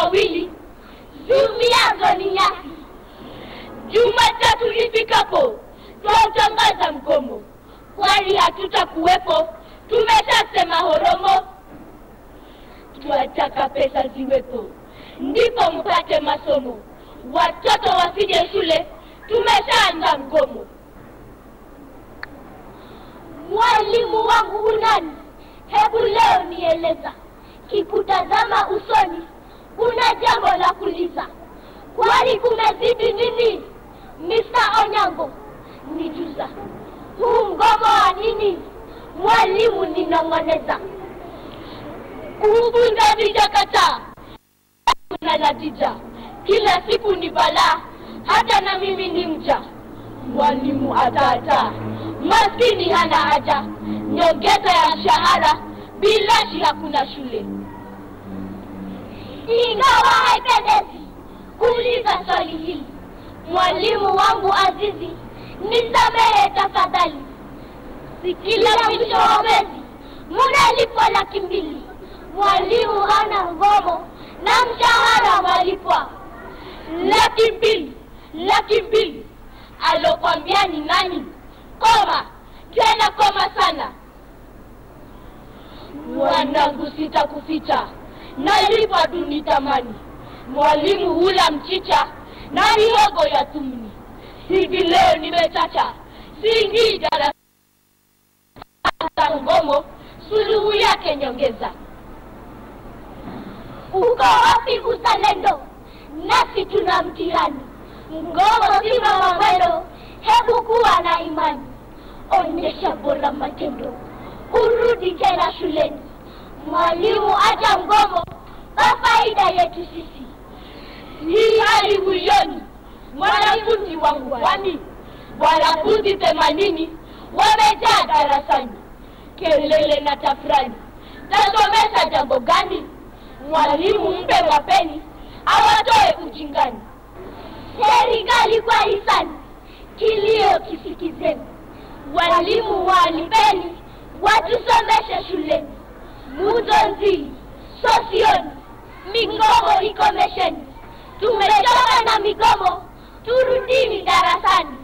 wawili ziumiazo ni nyasi. Jumatatu ifikapo twautangaza mgomo, kwani hatutakuwepo, tumeshasema horomo. Twataka pesa ziwepo, ndipo mpate masomo, watoto wasije shule, tumeshaanza mgomo. Mwalimu wangu unani? Hebu leo nieleza, kikutazama usoni una jambo la kuliza, kwani kumezidi nini? Mr. Onyango, nijuza huu mgomo wa nini? Mwalimu ninong'oneza, kufunza vijakataa na natija, kila siku ni balaa, hata na mimi ni mja. Mwalimu atata, maskini hana haja, nyongeza ya mshahara, bilashi hakuna shule. Ingawa haipendezi kuuliza swali hili, mwalimu wangu azizi, nisamehe tafadhali. Si kila mwisho wa mwezi munalipwa laki mbili, mwalimu hana ngomo na mshahara walipwa laki mbili, laki mbili. Alokwambia ni nani? Koma tena, koma sana mwanangu, sitakuficha nalipwa duni tamani. Mwalimu hula mchicha na mihogo ya tumni. Hivi leo nimechacha, siingii darasa ngomo, suluhu yake nyongeza. Uko wapi uzalendo? Nasi tuna mtihani, mgomo si mama mwendo. Hebu kuwa na imani, onyesha bora matendo, urudi tena shuleni. Mwalimu acha mgomo kwa faida yetu sisi. Hii hali huioni mwanafunzi wangu, kwani wanafunzi themanini wamejaa darasani, kelele na tafrani. Tasomesha jambo gani? Mwalimu mpe mapeni awatoe ujingani. Serikali kwa hisani, kilio kisikizeni. Walimu walipeni watusomeshe shuleni Mudonzi, sosioni, migomo ikomesheni. Tumechoka na migomo, turudini darasani.